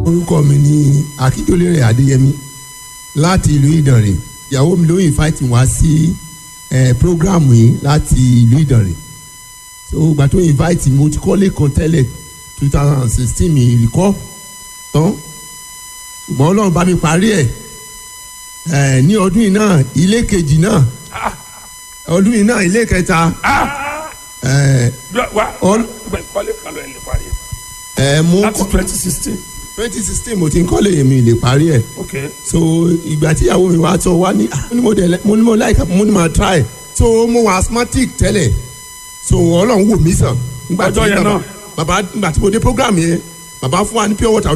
orúkọ mi ni akíndélérè adéyẹmí láti ìlú ìdànrè ìyàwó mi ló invite wá sí eh, program yìí láti ìlú ìdànrè so ìgbà tó invite mi mo ti kọ́lé kan tẹ́lẹ̀ two thousand and sixteen mi ìrìkọ́ tán ṣùgbọ́n ọlọ́run bá mi parí ẹ̀ eh, ní ọdún yìí náà ilé kejì náà ọdún yìí náà ilé kẹta eh, wa All- kọ́lé kan lọ ẹ̀ lè parí eh, mo láti twenty sixteen twenty sixteen mo ti ń kọ́lé mi lè parí ẹ̀ ok so ìgbà tí ìyàwó mi wá tọ wá ní ah, mo ní mo dẹ̀ lẹ́- mo ní mo láìka mo ní mo try so mo wà asthmatic tẹ́lẹ̀ so ọlọ́run wò mí sàn. Nígbà tí Ọjọ́ yẹn bàbá- náà. bàbá nígbà tí mo dé program yẹn bàbá fún wa ní pure water